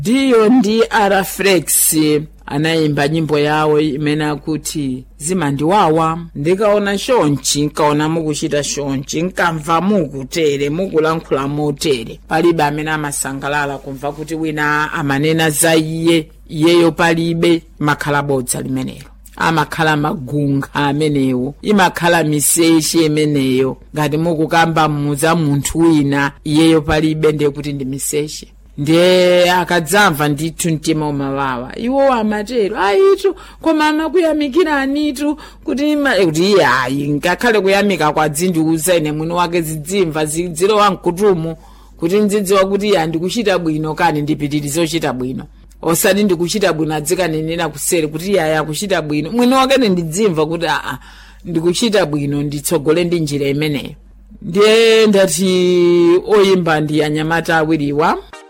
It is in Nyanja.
ndiyo ndi araflex anayimba nyimbo yawo imene akuti zimandiwawa ndikaona shonchi nkaona mukuchita shonchi nkamva mukutere mukulankhula motere palibe amene amasangalala kumva kuti wina amanena za iye iyeyo palibe makhala bodza limenelo amakhala magunga amenewo imakhala miseche imeneyo ngati mukukamba muza munthu wina iyeyo palibe ndiye kuti ndi miseche ndiye akadzamva ndithu mtima umawawa iwo amatero ayitu koma amakuyamikira anitu kuti ima- kuti iye ayi ngakhale kuyamika kwadzindiuza ine mwini wake zidzimva zidzilowa mkutumu kuti ndzidziwa kuti iye andikuchita bwino kani ndipitirize kuchita bwino osati ndikuchita bwino adzikanenera kuseri kuti iye ayi akuchita bwino mwini wakene ndidzimva kuti aa ndikuchita bwino nditsogole ndi njira imeneyo ndiye ndati oyimba ndi anyamata awiriwa